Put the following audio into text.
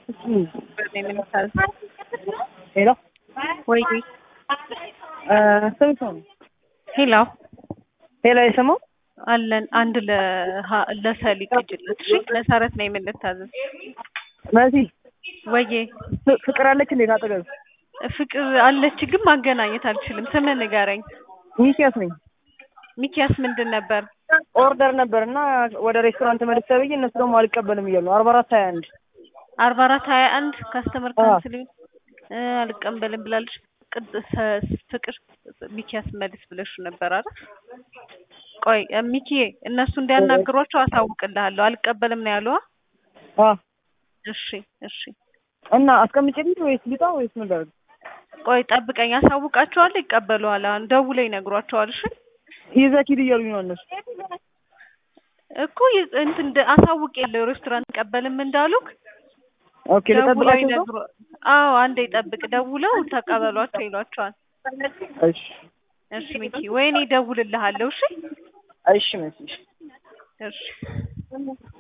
ሄሎ ወይ ስንት ነው? ሄሎ ሄሎ የሰማው አለን አንድ ለሀ- ለሰሊ ቅጅለት እሺ መሰረት ነው የምንታዘዝ መሲ ወዬ ፍ- ፍቅር አለች እንዴት አጠገብ ፍቅር አለች ግን ማገናኘት አልችልም ስምን ንገረኝ ሚኪያስ ነኝ ሚኪያስ ምንድን ነበር ኦርደር ነበር እና ወደ ሬስቶራንት መልስ ተብዬ እነሱ ደግሞ አልቀበልም እያሉ ነው አርባ አራት ሀያ አንድ አርባ አራት ሀያ አንድ ካስተመር አዎ። ካንስል እ አልቀበልም ብላለች ቅድ- ሰ- ፍቅር ሚኪያስ መልስ ብለሽ ነበር አይደል ቆይ እ ሚኪዬ እነሱ እንዲያናግሯቸው አሳውቅልሃለሁ አልቀበልም ነው ያሉዋ አ እሺ እሺ እና አስቀምጬልኝ ወይስ ልጣ ወይስ ምን ላድርግ? ቆይ ጠብቀኝ አሳውቃቸዋለሁ ይቀበሉሃል አሁን ደውለው ይነግሯቸዋል እሺ ይዘህ ሂድ እያሉኝ ነው እነሱ እኮ ይ- እንትን ደ- አሳውቅ የለ ሬስቶራንት ቀበልም እንዳሉክ ኦኬ ደውለው ልጠብቃቸው እዛው? ይነግሩ አዎ አንዴ ጠብቅ ደውለው ተቀበሏቸው ይሏቸዋል እሺ እሺ ሚኪ ወይኔ እደውልልሃለሁ እሺ እሺ መሲ እሺ